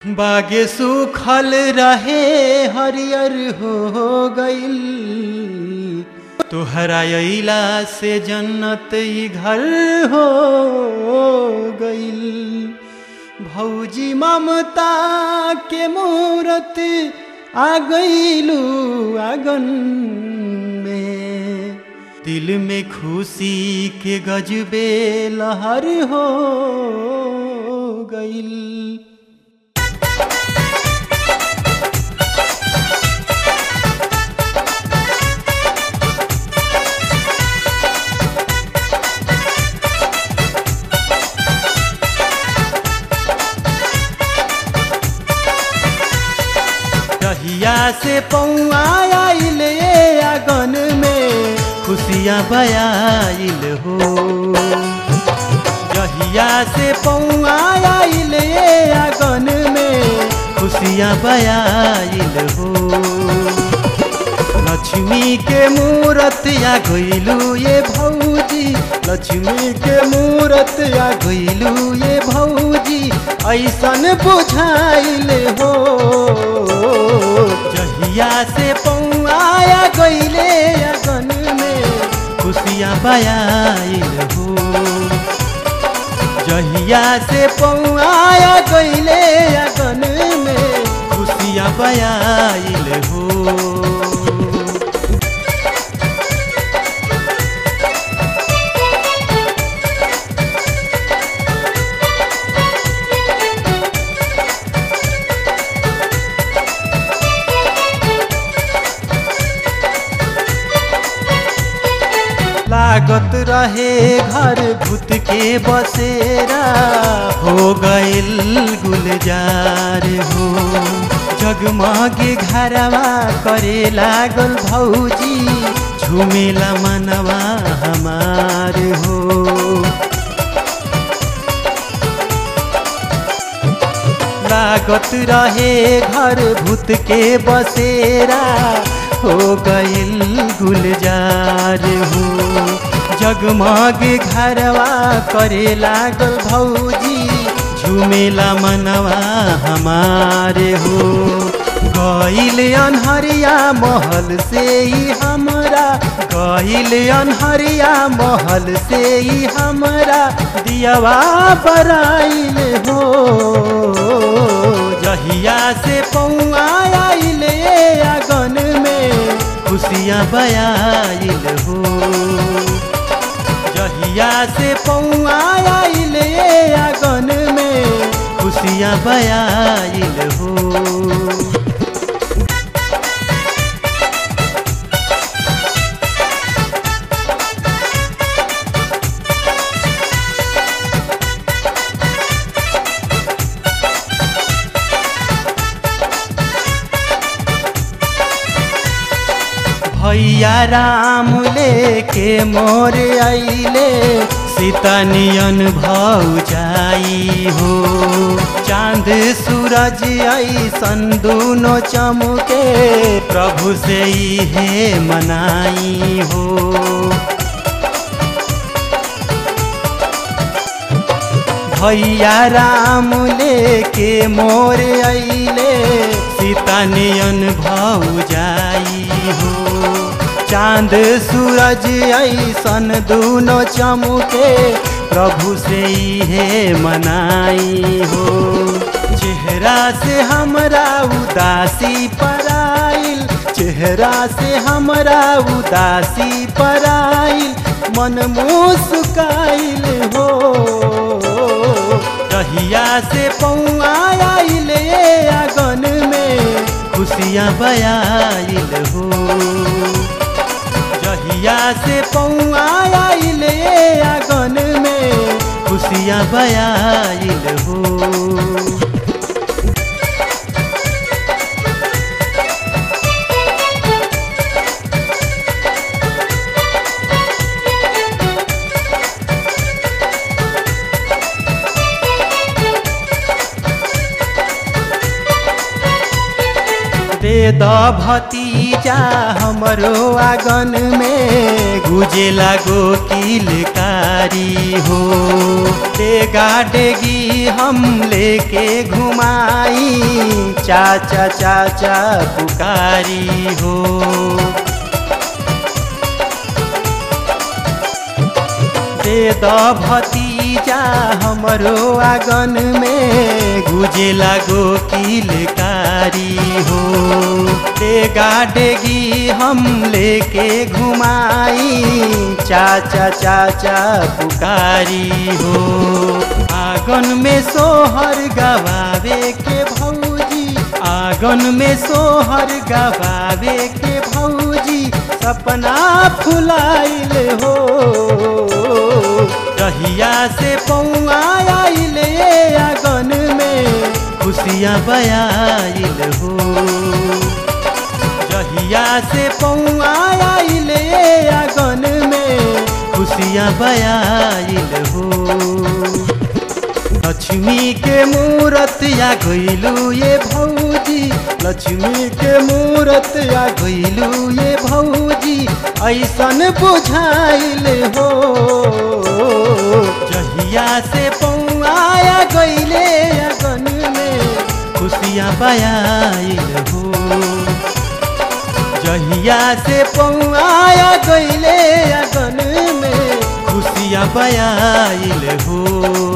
बागे सुखल रहे हरियर हो गईल तोहरा अइला से जन्नत ई घर हो गईल भौजी ममता के मूरत आ गईलू आंगन में दिल में खुशी के गजबे लहर हो गईल रहिया से पौआ आइल आंगन में खुशियाँ बयाइल हो रहिया से पौआ आइल आंगन में खुशियाँ बयाइल हो लक्ष्मी के मूरत या गइलू ये भौजी लक्ष्मी के मूरत या गइलू ये भौजी ऐसन बुझाइल हो जहिया से पौआया गइले अगन में खुशियाँ बयाइल हो जहिया से पौआया गइले अगन में खुशियाँ बयाइल हो लागत रहे घर भूत के बसेरा हो गइल गुलजार हो जगमगे घरवा करे लागल भौजी झुमेला मनवा हमार हो लागत रहे घर भूत के बसेरा हो गइल गुलजार हो जगमग घरवा करे लागल भौजी झुमेला मनवा हमारे हो गइल अनहरिया महल से ही हमरा गइल अनहरिया महल से ही हमरा दियावा बराइल हो जहिया से पौआ आइल आंगन में खुशियाँ बयाइल हो जहिया से पौआ आइल आंगन में खुशियाँ बयाइल हो भैया राम लेके मोर आइले सीता नियन भौजाई हो चांद सूरज ऐसन दूनो चमके प्रभु से हे मनाई हो भैया राम लेके मोर अइले सीता नियन भौजाई हो चांद सूरज ऐसन दूनो चमके प्रभु से हे मनाई हो चेहरा से हमरा उदासी पराइल चेहरा से हमरा उदासी पराइल मन मुस्काइल हो रहिया से पौआ आइल आंगन में खुशियाँ बयाइल हो जहिया से पौआ आइल आंगन में खुशियाँ बयाइल हो दे द भतीजा हमरो आंगन में गुजे लागो किलकारी हो डेगा डेगी हम लेके घुमाई चाचा चाचा पुकारी हो दे द भतीजा हमरो आंगन में गुजे लागो किलकारी हो डेगा डेगी हम लेके घुमाई चाचा चाचा पुकारी हो आंगन में सोहर गवावे के भौजी आंगन में सोहर गवावे के भौजी सपना फुलाइल हो रहिया से पौआ आइल आंगन में खुशियाँ बयाइल हो रहिया से पौआ आइल आंगन में खुशियाँ बयाइल हो लक्ष्मी के मूरत या गइलू ये भौजी लक्ष्मी के मूरत या गइलू ये भौजी ऐसन बुझाइल हो जहिया से पौआया गइले अगन में खुशियाँ बयाइल हो जहिया से पौआया गइले अगन में खुशियाँ बयाइल हो